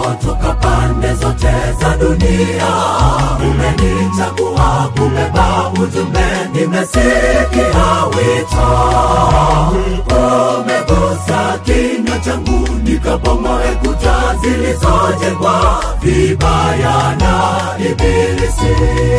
toka pande zote za dunia. Umenichagua kubeba ujumbe, nimesikia wito. Umegusa kinywa changu, nikabomoe kuta zilizojengwa vibaya na Ibilisi.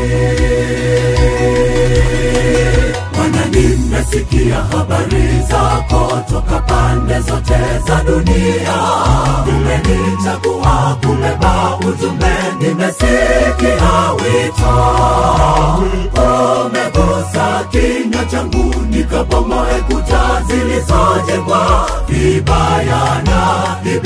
Bwana, nimesikia habari zako toka pande zote za dunia. Umenichagua kubeba ujumbe, nimesikia wito. Umegusa kinywa changu, nikabomoe kuta zilizojengwa vibaya na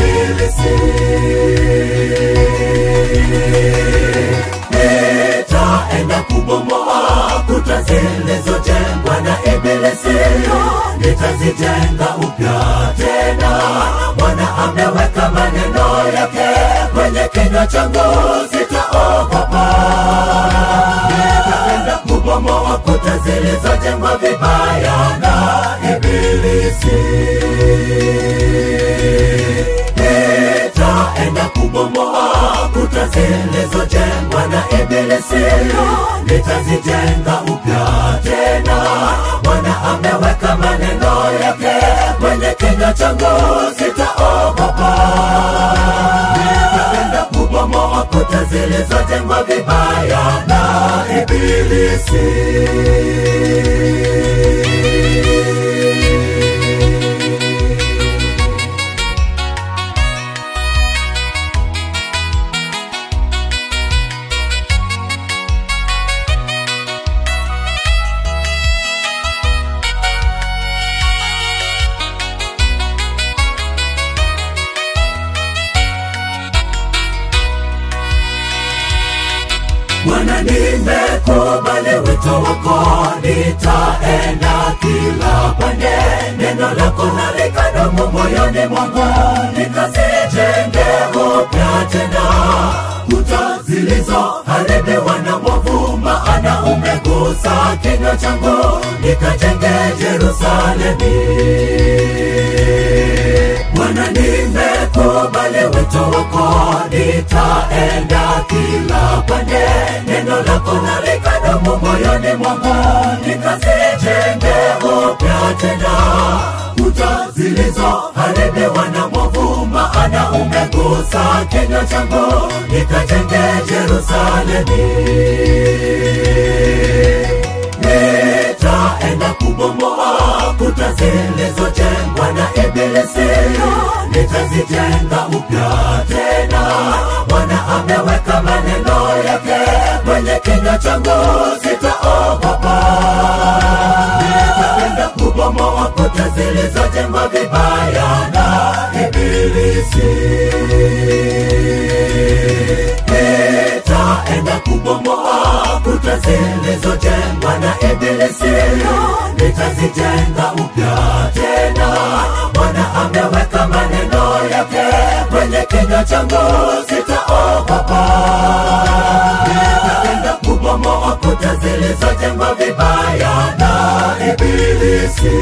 Ibilisi nitaenda kubomoa kuta zilizojengwa na Ibilisi, nitazijenga upya tena. Bwana ameweka maneno yake kwenye kinywa changu, sitaogopa. Nitaenda kubomoa kuta zilizojengwa vibaya na Ibilisi nitaenda kubomoa kuta zilizojengwa na Ibilisi, nitazijenga upya tena. Bwana ameweka maneno yake kwenye kinywa changu, sitaogopa. Nitaenda kubomoa kuta zilizojengwa vibaya na Ibilisi. Bwana, nimekubali wito wako, nitaenda kila pande. Neno lako na likadumu moyoni mwangu, nikazijenge upya tena kuta zilizoharibiwa na mwovu, maana umegusa kinywa changu, nikajenge Yerusalemi. Bwana, nimekubali wito wako, nitaenda kila pande. Neno lako na likadumu moyoni mwangu, nikazijenge upya tena kuta zilizoharibiwa na mwovu, maana umegusa kinywa changu, nikajenge Yerusalemi nitaenda kubomoa kuta zilizojengwa na Ibilisi, nitazijenga upya tena. Bwana ameweka maneno yake kwenye kinywa changu, sitaogopa. Nitaenda kubomoa kuta zilizojengwa vibaya na Ibilisi nitaenda kubomoa kuta zilizojengwa na Ibilisi, nitazijenga upya tena. Bwana ameweka maneno yake kwenye kinywa changu, sitaogopa. Nitaenda kubomoa kuta zilizojengwa vibaya na Ibilisi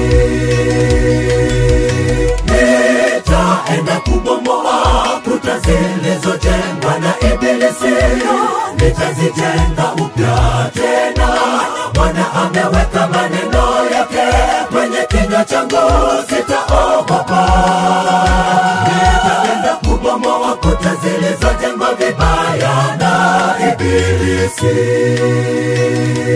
nitaenda kubomoa kuta zilizojengwa na Ibilisi, nitazijenga upya tena. Bwana ameweka maneno yake kwenye kinywa changu, sitaogopa. Nitaenda kubomoa kuta zilizojengwa vibaya na Ibilisi.